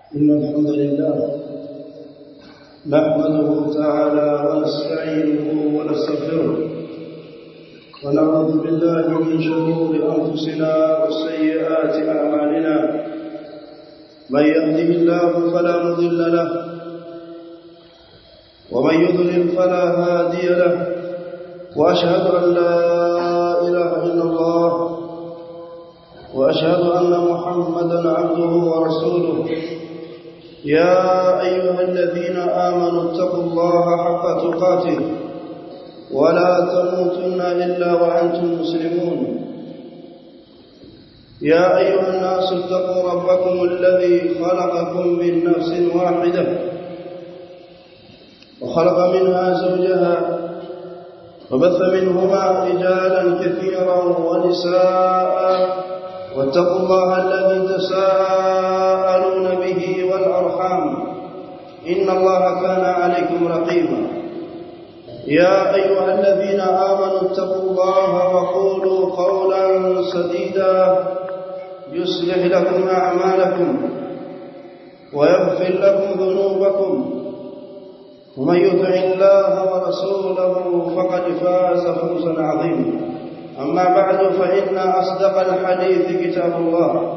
إن الحمد لله نحمده تعالى ونستعينه ونستغفره ونعوذ بالله من شرور أنفسنا وسيئات أعمالنا من يهده الله فلا مضل له ومن يضلل فلا هادي له وأشهد أن لا إله إلا الله وأشهد أن محمدا عبده ورسوله يا أيها الذين آمنوا اتقوا الله حق تقاته ولا تموتن إلا وأنتم مسلمون يا أيها الناس اتقوا ربكم الذي خلقكم من نفس واحدة وخلق منها زوجها وبث منهما رجالا كثيرا ونساء واتقوا الله الذي تساءلون به والأرحام إن الله كان عليكم رقيبا يا أيها الذين آمنوا اتقوا الله وقولوا قولا سديدا يصلح لكم أعمالكم ويغفر لكم ذنوبكم ومن يطع الله ورسوله فقد فاز فوزا عظيما أما بعد فإن أصدق الحديث كتاب الله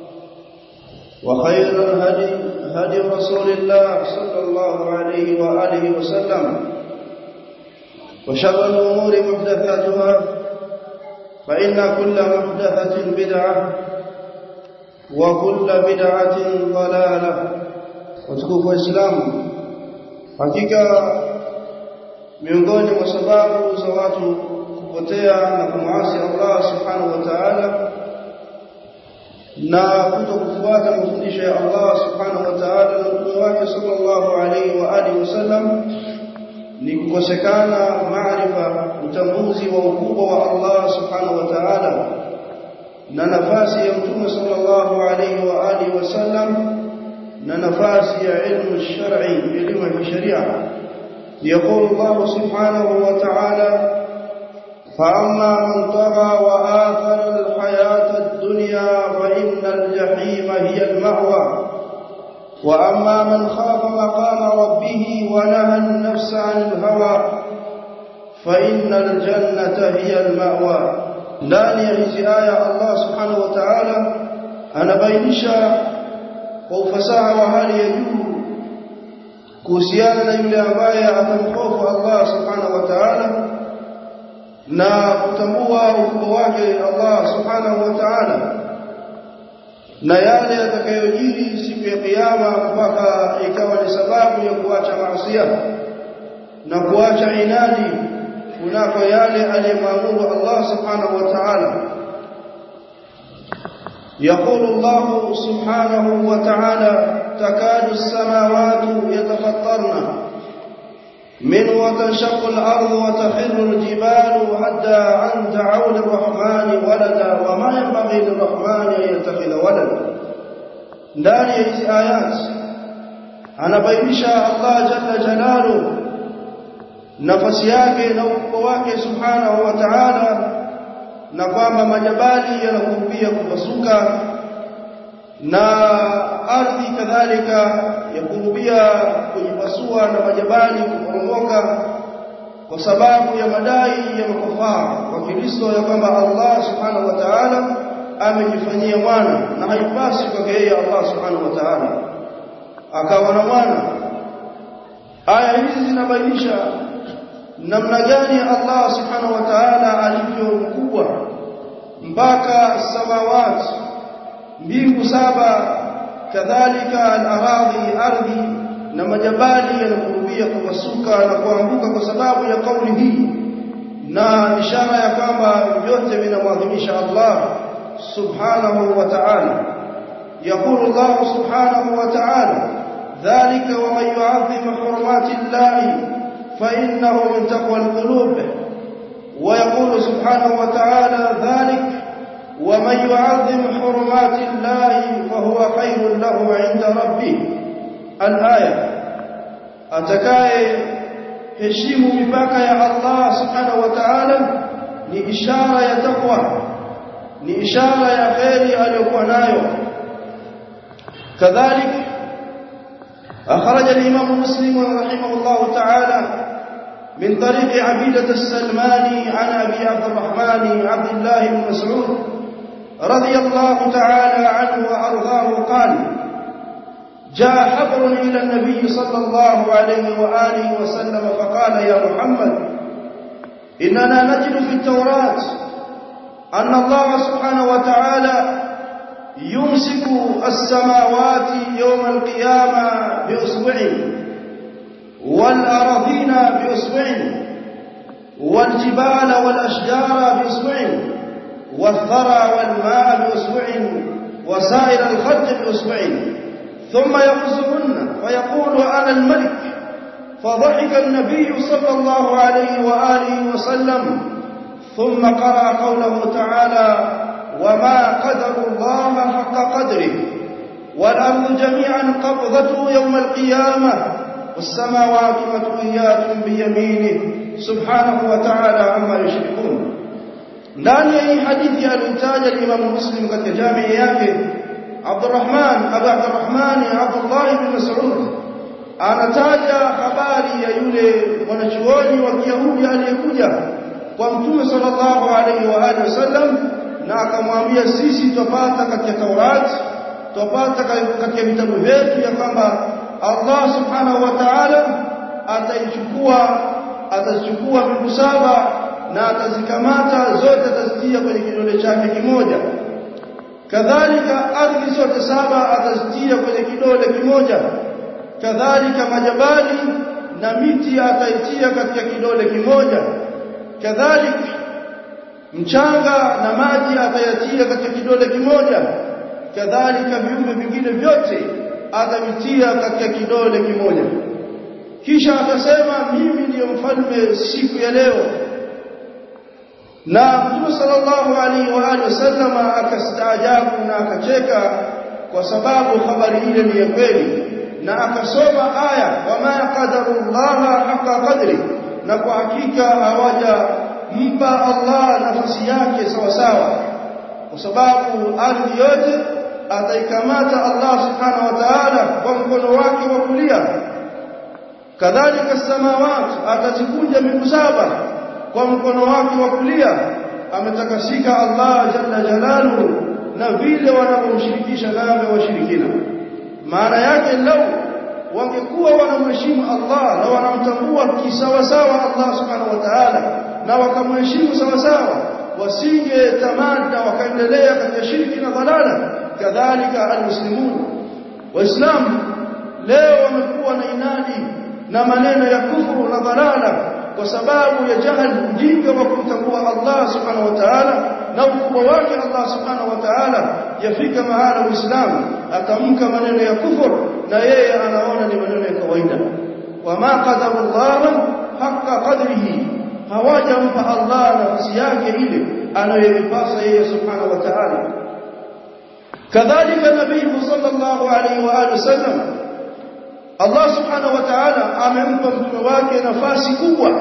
وخير الهدي هدي رسول الله صلى الله عليه وآله وسلم وشر الأمور محدثاتها فإن كل محدثة بدعة وكل بدعة ضلالة وتكوف إسلام hakika miongoni mwa sababu za watu kupotea na kumwasi Allah subhanahu wa ta'ala na kutokufuata mafundisho ya Allah subhanahu wa ta'ala na mtume wake sallallahu alaihi wa alihi wasallam ni kukosekana maarifa utambuzi wa ukubwa wa Allah subhanahu wa ta'ala na nafasi ya mtume sallallahu alaihi wa alihi wasallam na nafasi ya ilmu shar'i elimu ya sharia يقول الله سبحانه وتعالى فأما من طغى وآثر الحياة الدنيا فإن الجحيم هي المأوى وأما من خاف مقام ربه ونهى النفس عن الهوى فإن الجنة هي المأوى ndani ya hizi aya Allah subhanahu wa ta'ala anabainisha kwa ufasaha wa hali ya juu kuhusiana na yule ambaye atamhofu Allah subhanahu wa ta'ala na kutambua ukubwa wake Allah subhanahu wa ta'ala na yale yatakayojiri siku ya kiyama mpaka ikawa ni sababu ya kuacha maasiya na kuacha inadi kunako yale aliyemwamuru Allah subhanahu wa ta'ala يقول الله سبحانه وتعالى تكاد السماوات يتفطرن من وتنشق الأرض وتخر الجبال حتى أن دعوا للرحمن ولدا وما ينبغي للرحمن أن يتخذ ولدا ndani ya hizi ayat anabainisha Allah jalla jalalu nafasi yake na ukubwa wake subhanahu wa ta'ala na kwamba majabali yanakurubia kupasuka na ardhi kadhalika yakurubia kujipasua na majabali kuporomoka kwa sababu ya madai ya makufara wa Kristo ya kwamba Allah subhanahu wa ta'ala amejifanyia mwana na haipasi kwake yeye Allah subhanahu wa ta'ala akawa na mwana aya hizi zinabainisha namna gani Allah subhanahu wa ta'ala alivyo mkubwa mpaka samawati mbingu saba kadhalika al-aradhi ardhi na majabali yanakurubia kupasuka na kuanguka kwa sababu ya kauli hii na ishara ya kwamba vyote vinamwadhimisha Allah subhanahu wa ta'ala يقول الله سبحانه وتعالى ذلك ومن يعظم حرمات الله فإنه من تقوى القلوب ويقول سبحانه وتعالى ذلك ومن يعظم حرمات الله فهو خير له عند ربه الآية أتكاي heshimu mipaka ya Allah subhanahu wa ta'ala ni ishara ya takwa ni ishara ya kheri aliyokuwa nayo kadhalik أخرج الإمام مسلم رحمه الله تعالى من طريق عبيدة السلماني عن أبي عبد الرحمن عبد الله بن مسعود رضي الله تعالى عنه وأرضاه قال جاء حبر إلى النبي صلى الله عليه وآله وسلم فقال يا محمد إننا نجد في التوراة أن الله سبحانه وتعالى يمسك السماوات يوم القيامة بأسبوع والأراضين بأسبوع والجبال والأشجار بأسبوع والثرى والماء بأسبوع وسائر الخلق بأسبوع ثم يقصهن فيقول أنا الملك فضحك النبي صلى الله عليه وآله وسلم ثم قرأ قوله تعالى وما قدر الله حق قدره والأرض جميعا قبضته يوم القيامة والسماوات مطويات بيمينه سبحانه وتعالى عما يشركون ndani ya hii hadithi aliyotaja Imam Muslim katika jamii yake Abdurrahman Abu Abdurrahman Abdullah ibn Mas'ud anataja habari ya yule mwanachuoni wa Kiyahudi aliyekuja kwa Mtume sallallahu alaihi wa alihi wasallam na akamwambia sisi tupata katika Taurat tupata katika vitabu vyetu ya kwamba Allah subhanahu wa ta'ala ataichukua atachukua mbingu saba na atazikamata zote atazitia kwenye kidole chake kimoja kadhalika ardhi zote saba atazitia kwenye kidole kimoja kadhalika majabali na miti ataitia katika kidole kimoja kadhalika mchanga na maji atayatia katika kidole kimoja kadhalika viumbe vingine vyote atavitia katika kidole kimoja kisha atasema mimi ndiyo mfalme siku ya leo na Mtume sallallahu alaihi wa alihi wasallam akastaajabu na akacheka kwa sababu habari ile ni ya kweli na akasoma aya wama qadarullaha haqa qadri na kwa hakika hawaja mpa Allah nafasi yake sawa sawa kwa sababu ardhi yote ataikamata Allah subhanahu wa ta'ala kwa mkono wake wa kulia kadhalika samawati atazikunja miguu saba kwa mkono wake wa kulia ametakasika Allah jalla jalaluhu na vile wanavyomshirikisha naye washirikina maana yake lau wangekuwa wanamheshimu Allah na wanamtambua kisawasawa Allah subhanahu wa ta'ala na wakamheshimu sawasawa wasinge tamada wakaendelea katika shirki na dhalala kadhalika almuslimun waislamu leo wamekuwa na inadi na maneno ya kufuru na dhalala kwa sababu ya jahal ujinga wa kumtambua Allah subhanahu wa ta'ala na ukubwa wake Allah subhanahu wa ta'ala yafika mahala muislamu atamka maneno ya kufuru na yeye anaona ni maneno ya kawaida wama qadarullah haqa qadrihi hawajampa Allah nafsi yake ile anayoipasa yeye subhanahu wa ta'ala kadhalika nabii sallallahu alaihi wa alihi wasallam Allah subhanahu wa ta'ala amempa mtume wake nafasi kubwa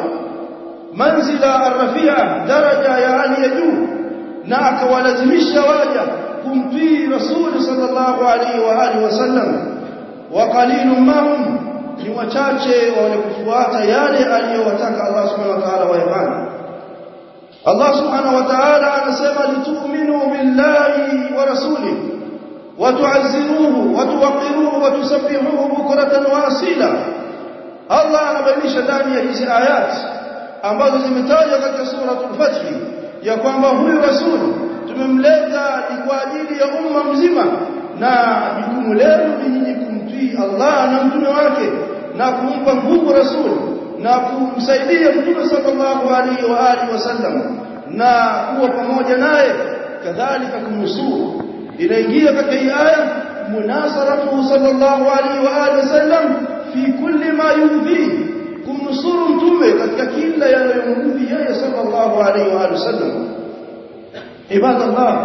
manzila arrafia daraja ya hali ya juu na akawalazimisha waja kumtii rasul sallallahu alaihi wa alihi wasallam wa qalilun mahum ni wachache wale kufuata yale aliyowataka Allah subhanahu wa ta'ala wayafanye Allah subhanahu wa ta'ala anasema litu'minu billahi wa rasulihi وتعزروه وتوقروه وتسبحوه بكرة وأصيلا الله anabainisha ndani ya hizi ayat ambazo zimetajwa katika suratul fath ya kwamba huyu rasul tumemleta ni kwa ajili ya umma mzima na jukumu lenu ni kumtii Allah na mtume wake na kumpa nguvu rasul na kumsaidia mtume sallallahu alaihi wa alihi wasallam na kuwa pamoja naye kadhalika kumnusuru inaingia katika hii aya munasaratu sallallahu alaihi wa alihi wasallam fi kulli ma yudhi kumnusuru mtume katika kila yanayomudhi yeye sallallahu alaihi wa alihi wasallam ibadallah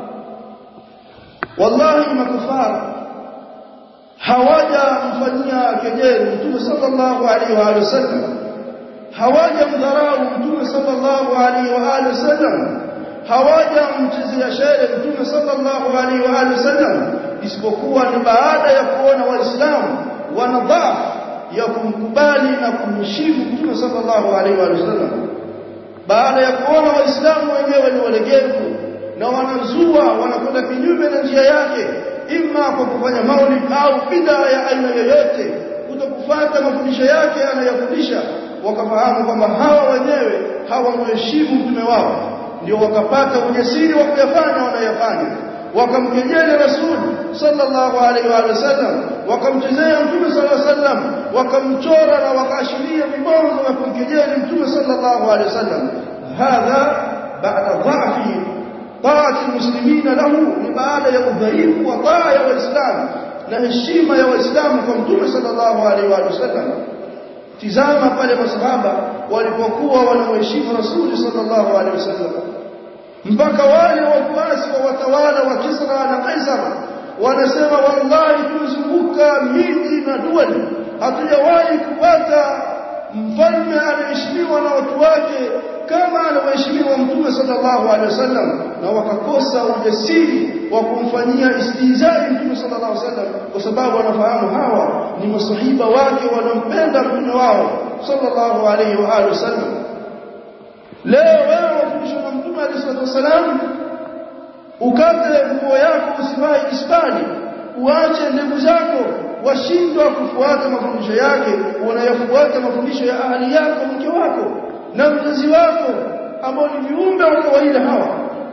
wallahi makufara hawaja mfanyia kejeli mtume sallallahu alaihi wa alihi wasallam hawaja mdharau mtume sallallahu alaihi wa alihi wasallam hawajamchezea shere mtume sallallahu alaihi wa alihi wasallam isipokuwa ni baada ya kuona waislamu wana dhaifu ya kumkubali na kumheshimu Mtume sallallahu alaihi wasallam baada ya kuona waislamu wenyewe ni walegevu na wanazua wanakwenda kinyume na njia yake imma kwa kufanya maulid au bid'a ya aina yoyote kutokufuata mafundisho yake anayofundisha wakafahamu kwamba hawa wenyewe hawamheshimu mtume wao ndio wakapata ujasiri wa kuyafanya wanayofanya wakamkejeli rasul sallallahu alaihi wa sallam wakamchezea mtume sallallahu alaihi wasallam wakamchora na wakaashiria vibonzo vya kumkejeli mtume sallallahu alaihi wasallam hadha ba'da dha'fi طاعه المسلمين له ni baada ya udhaifu wa taa ya waislamu na heshima ya waislamu kwa mtume sallallahu alaihi wa sallam tizama pale masahaba walipokuwa wanamheshimu rasuli sallallahu alaihi wasallam mpaka wale wafuasi wa watawala wa Kisra na Kaisar wanasema wallahi tumezunguka miji na duali hatujawahi kupata mfalme anaheshimiwa na watu wake kama anaheshimiwa mtume sallallahu alaihi wasallam na wakakosa ujasiri wa kumfanyia istizai mtume sallallahu alaihi wasallam kwa sababu wanafahamu hawa ni masahiba wake wanampenda mtume wao sallallahu alaihi wa alihi wasallam leo wewe wafundishwa na mtume alayhi wasallam ukate nguo yako usivae ispani uache ndevu zako washindwa kufuata mafundisho yake unayafuata mafundisho ya ahli yako mke wako na mzazi wako ambao ni viumbe wa kawaida hawa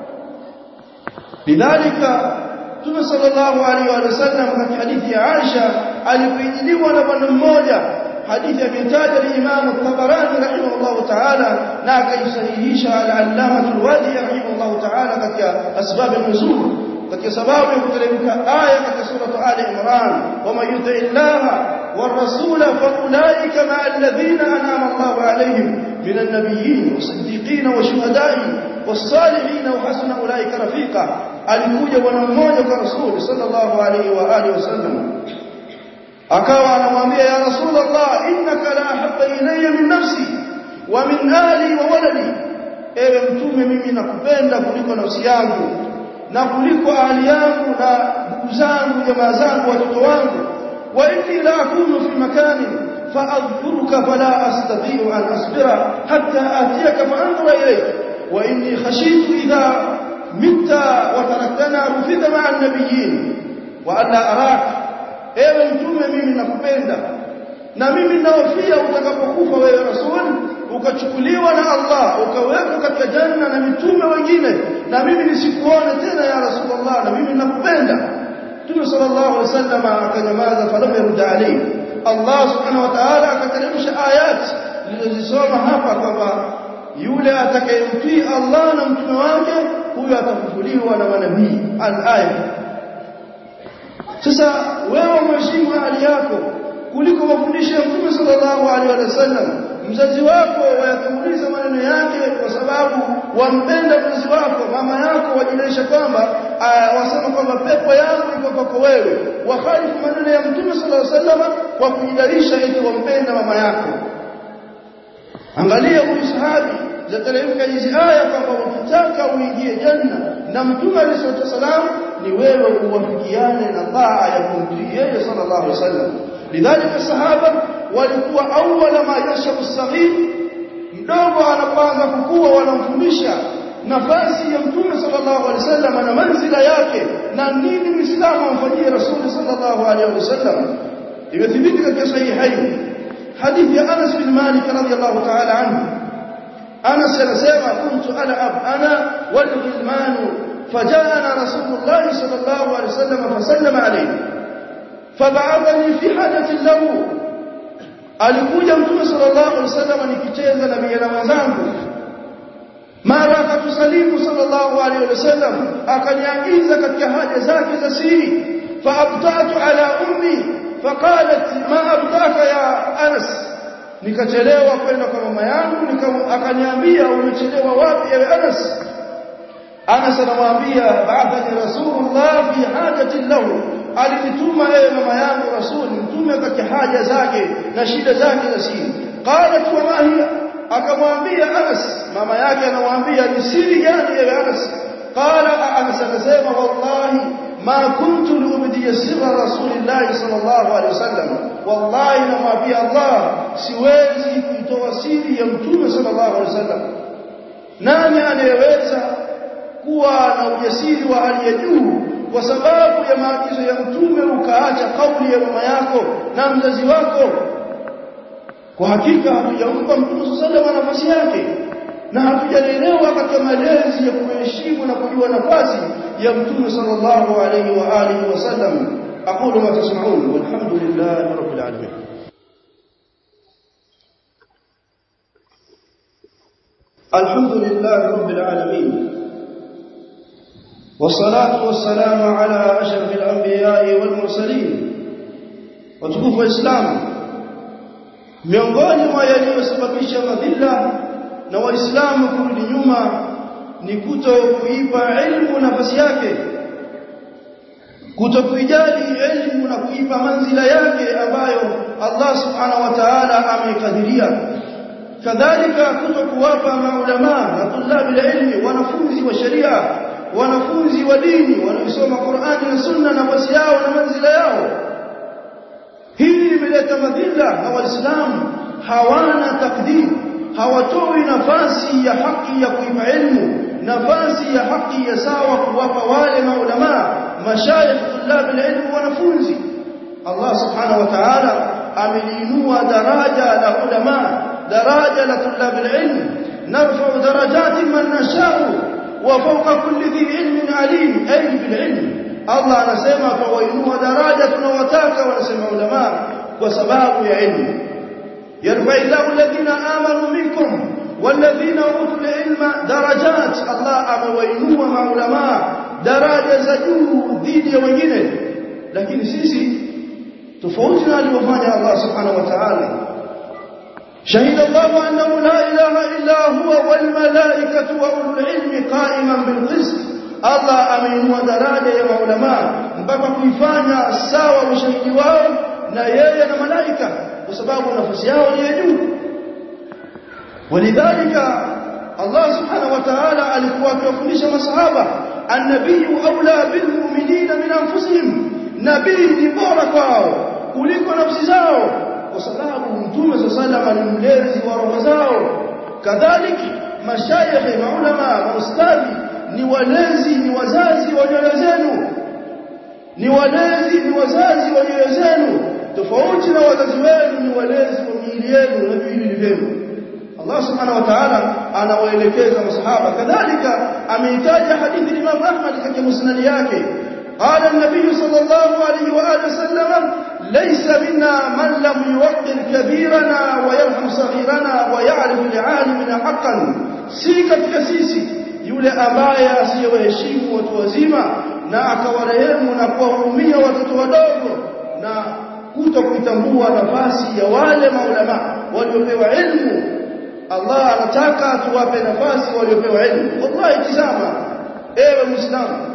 lidhalika Mtume sallallahu alaihi wa sallam katika hadithi ya Aisha alipoijiliwa na bwana mmoja hadithi ametaja al-Imam al-Tabarani rahimahullah ta'ala na akaisahihisha al-Allama al-Wadi rahimahullah ta'ala katika asbab an-nuzul katika sababu ya kuteremka aya katika sura Ali Imran wama yuti illaha والرسول فاولئك مع الذين انعم الله عليهم من النبيين والصديقين والشهداء والصالحين وحسن اولئك رفيقا alikuja bwana mmoja kwa rasul sallallahu alaihi wa alihi wasallam akawa anamwambia ya rasulullah innaka la ahabba ilayya min nafsi wa min ahli wa waladi ewe mtume mimi nakupenda kuliko nafsi yangu na kuliko ahli yangu na ndugu zangu jamaa zangu watoto wangu wa inni la akunu fi makanin فأذكرك فلا أستطيع أن أصبر حتى آتيك فأنظر إليك وإني خشيت إذا مت وتركتنا رفد مع النبيين وألا أراك ewe mtume mimi nakupenda na mimi naofia utakapokufa wewe rasul ukachukuliwa na Allah ukawekwa katika janna na mitume wengine na mimi nisikuone tena ya rasulullah na mimi nakupenda Mtume sallallahu alaihi wasallam akanyamaza falam yarda alayhi Allah subhanahu wa ta'ala akateremsha ayat zilizosoma hapa kwamba yule atakayemtii Allah na mtume wake huyo atafufuliwa na manabii al-aya sasa wewe mheshimu hali yako kuliko mafundisho ya Mtume sallallahu alaihi wasallam mzazi wako wayatanguliza maneno yake kwa sababu wampenda mzazi wako mama yako wajilisha kwamba wasema kwamba pepo yangu iko kwako wewe wakhalifu maneno ya Mtume sallallahu alaihi wasallam kwa kujidalisha eti wampenda mama yako angalia huyu sahabi zateremka hizi aya kwamba ukitaka uingie janna na Mtume alayhi wasallam ni wewe uwafikiane na taa ya kumtii yeye sallallahu alaihi wasallam lidhalika sahaba walikuwa awwala ma yashabu saghir mdogo anapoanza kukua wanamfundisha nafasi ya mtume sallallahu alaihi wasallam na manzila yake na nini muislamu amfanyie rasuli sallallahu alaihi wasallam imethibiti katika sahihain hadithi ya Anas bin Malik radhiyallahu ta'ala anhu Anas anasema kuntu al'ab ana wal ghilman فجاءنا رسول الله صلى الله عليه وسلم فسلم عليه فبعثني في حاجة له alikuja mtume sallallahu alaihi wasallam nikicheza na vijana wenzangu mara akatusalimu sallallahu alaihi wasallam akaniagiza katika haja zake za siri faabtatu ala ummi faqalat ma abtaka ya anas nikachelewa kwenda kwa mama yangu akaniambia umechelewa wapi ewe anas Anas anamwambia ba'athani Rasulullah fi hajati lahu alinituma yeye mama yangu Rasul mtume katika haja zake na shida zake za siri qalat wa ma hiya akamwambia Anas mama yake anamwambia ni siri gani ewe Anas qala Anas akasema wallahi ma kuntu liubdi sirra Rasulillah sallallahu alaihi wasallam wallahi namwambia Allah siwezi kuitoa siri ya mtume sallallahu alaihi wasallam nani anayeweza kuwa na ujasiri wa hali ya juu kwa sababu ya maagizo ya mtume ukaacha kauli ya mama yako na mzazi wako kwa hakika hatujampa mtume sallallahu alaihi nafasi yake na hatujalelewa katika malezi ya kuheshimu na kujua nafasi ya mtume sallallahu alaihi wa alihi wasallam aqulu ma tasma'un walhamdulillahi rabbil alamin الحمد لله رب العالمين والصلاة والسلام على أشرف الأنبياء والمرسلين وتكوف الإسلام miongoni mwa yaliyosababisha madhila na waislamu kurudi nyuma ni kuto kuipa ilmu nafasi yake kuto kuijali ilmu na kuipa manzila yake ambayo Allah subhanahu wa ta'ala ameikadiria kadhalika kuto kuwapa maulama na tulabi ilmi wanafunzi wa sharia wanafunzi wa dini wanaosoma Qur'ani na Sunna nafasi yao na manzila yao hili limeleta madhila na waislamu hawana takdir hawatoi nafasi ya haki ya kuipa ilmu nafasi ya haki ya sawa kuwapa wale maulama mashayikh tulab ilmu wanafunzi Allah subhanahu wa ta'ala ameliinua daraja la ulama daraja la tulab ilmu narfa'u darajati man nasha'u wa fawqa kulli dhi ilmin alim ay bil ilm Allah anasema tuwainua daraja tunawataka wanasema ulama kwa sababu ya ilmu yarfa ilahu alladhina amanu minkum walladhina utul ilma darajat Allah amewainua maulama daraja za juu dhidi ya wengine lakini sisi tofauti na alivyofanya Allah subhanahu wa ta'ala شهد الله أنه لا إله إلا هو والملائكة وأولو العلم قائما بالقسط Allah ameinua daraja ya maulama mpaka kuifanya sawa ushahidi wao na yeye na malaika kwa sababu nafasi yao ni ya juu walidhalika Allah subhanahu wa ta'ala alikuwa akiwafundisha masahaba an-nabiy aula bil mu'minina min anfusihim nabii ni bora kwao kuliko nafsi zao kwa sababu mtume sallallahu alayhi ni mlezi wa roho zao kadhalika mashayikh na ulama na ustadhi ni walezi ni wazazi wa nyoyo zenu ni walezi ni wazazi wa nyoyo zenu tofauti na wazazi wenu ni walezi wa miili yenu na viwili vyenu Allah subhanahu wa ta'ala anawaelekeza masahaba kadhalika ameitaja hadithi Imam Ahmad katika musnad yake قال النبي صلى الله عليه وآله وسلم ليس منا من لم يوقر كبيرنا ويرحم صغيرنا ويعرف لعالمنا حقا سيكت كسيسي yule ambaye asiyewaheshimu watu wazima na akawarehemu na kuwahurumia watoto wadogo na kuto kuitambua nafasi ya wale maulama waliopewa ilmu Allah anataka tuwape nafasi waliopewa ilmu wallahi tizama ewe muislamu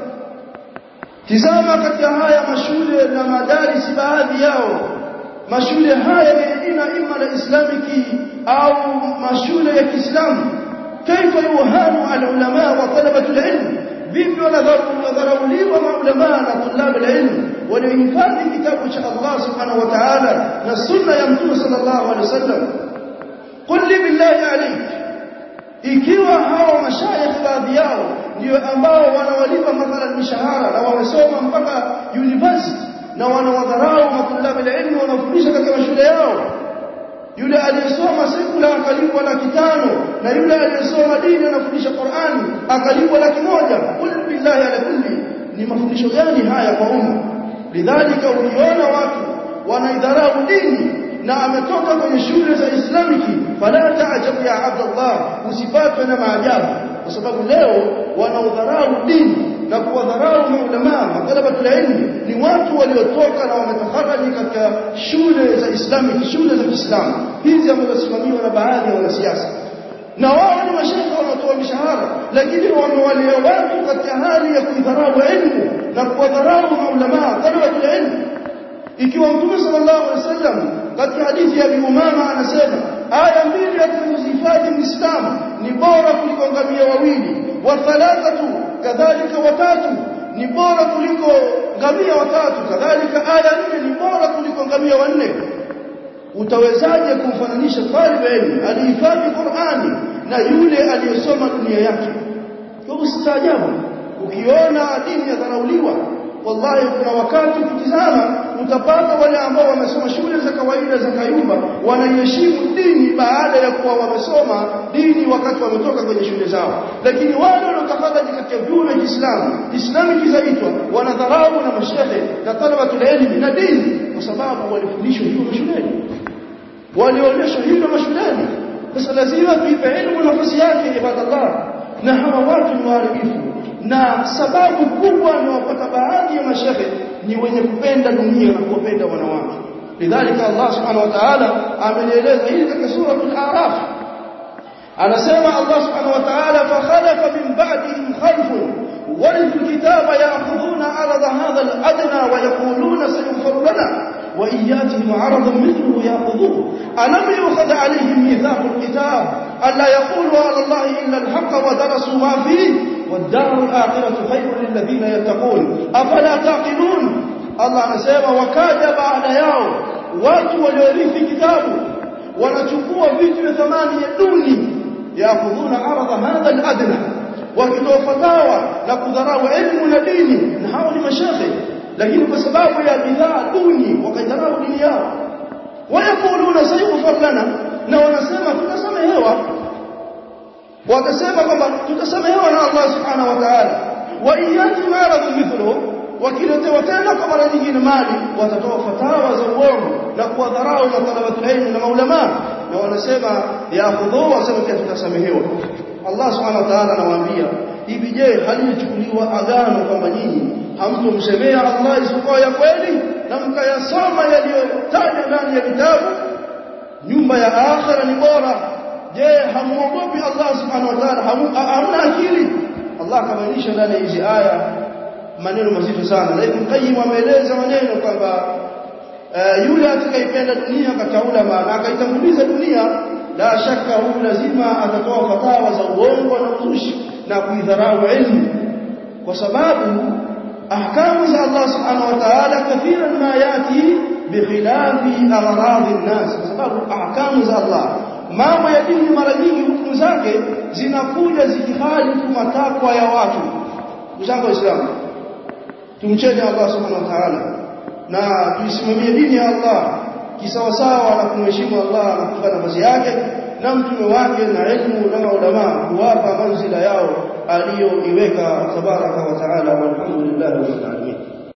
tizama katika haya mashule na madarisi baadhi yao mashule haya yenye jina ima la islamiki au mashule ya Kiislamu كيف يوهان العلماء وطلبة العلم vipi wanadharauliwa maulama na tulab alilm waliohifadhi kitabu cha Allah subhanahu wa ta'ala na sunna ya mtume sallallahu alaihi wasallam qul li billahi alayk ikiwa hawa mashayikh baadhi yao ndio ambao wanawalipa mathalan mishahara na wamesoma mpaka university na wanawadharau matulab alilm wanafundisha katika mashule yao yule aliyesoma sekula akalipwa laki tano na yule aliyesoma dini anafundisha Qur'ani akalipwa laki moja kul billahi ala kulli ni mafundisho gani haya kwa umma lidhalika uliona watu wanaidharau dini na ametoka kwenye shule za islamiki fala ta'jab ya abdallah usipatwe na maajabu kwa sababu leo wanaudharau dini na kuwadharau maulama matalabatul ilmi ni watu waliotoka na wametaharaji katika shule za Islami shule za Kiislamu hizi ambazo zisimamiwa na baadhi ya wanasiasa na wao ni mashaikh wanaotoa mishahara lakini wamewalea watu katika hali ya kuidharau ilmu na kuwadharau maulama talabatul ilmi ikiwa mtume sallallahu alaihi wasallam katika hadithi ya Abi Umama anasema aya mbili atakazozihifadhi Muislamu ni bora kuliko ngamia wawili wa thalathatu kadhalika watatu ni bora kuliko ngamia watatu kadhalika aya nne ni bora kuliko ngamia wanne utawezaje kumfananisha talib ilmu alihifadhi Qur'ani na yule aliyesoma dunia yake kwa usitaajabu ukiona dini yadharauliwa wallahi kuna wakati ukitizama utapata wale ambao wamesoma shule za kawaida za kayumba wanaiheshimu dini baada ya kuwa wamesoma dini wakati wametoka kwenye shule zao lakini wale waliotafadhali katika vyuo vya Kiislamu Islami kizaitwa wanadharau na mashehe na talabatul ilmi na dini kwa sababu walifundishwa hivyo mashuleni walionyeshwa hivyo mashuleni sasa lazima tuipe elimu nafasi yake ibadallah na hawa watu ni waharibifu na sababu kubwa inawapata baadhi ya mashehe ni wenye kupenda dunia na kuwapenda wanawake lidhalika Allah subhanahu wa ta'ala amelieleza hili katika sura al-A'raf anasema Allah subhanahu wa ta'ala fa khalafa min ba'dihim khalfun warithu kitaba ya'khuduna 'arada hadha al-adna wa yaquluna sayughfar lana وإن ياتهم عرض مثله يأخذوه ألم يؤخذ عليهم ميثاق الكتاب ألا يقولوا على الله إلا الحق ودرسوا ما فيه والدار الآخرة خير للذين يتقون أفلا تعقلون الله anasema wakaja baada yao watu waliorithi kitabu wanachukua vitu vya thamani ya duni yakhudhuna aradha hadha al-adna wakitoa fatawa na kudharau elimu na dini na hao ni mashekhe lakini kwa sababu ya bidhaa duni wakaidharau dini yao wayakuluna sayughfar lana na wanasema tutasamehewa wakasema kwamba tutasamehewa na Allah subhanahu wa ta'ala wa iyati maradhu mithlu wakiletewa tena kwa mara nyingine mali watatoa fatawa za uongo na kuwadharau na talabatul ilm na maulama na wanasema yakhudhu wasema pia tutasamehewa Allah subhanahu wa ta'ala anawaambia hivi je halichukuliwa agano kwamba nyinyi hamtomsemea Allah isipokuwa ya kweli na mkayasoma yaliyotajwa ndani ya vitabu nyumba ya akhira ni bora je hamuogopi Allah subhanahu wa ta'ala hamna akili Allah kabainisha ndani ya hizi aya maneno mazito sana na Ibn Qayyim ameeleza maneno kwamba yule atakayependa dunia kataula maana akaitanguliza dunia la shaka huyu lazima atatoa fatawa za uongo na uzushi na kuidharau ilmu kwa sababu ahkamu za Allah subhanahu wa ta'ala kathiran ma yati bikhilafi aghrad an-nas kwa sababu ahkamu za Allah mambo ya dini mara nyingi hukumu zake zinakuja zikihalifu matakwa ya watu mzango waislamu tumcheni Allah subhanahu wa ta'ala na tuisimamie dini ya Allah kisawasawa na kumheshimu Allah na kufuata nafasi yake na mtume wake na elimu na maulama kuwapa manzila yao aliyoiweka tabaraka wa taala walhamdulillah rabbil alamin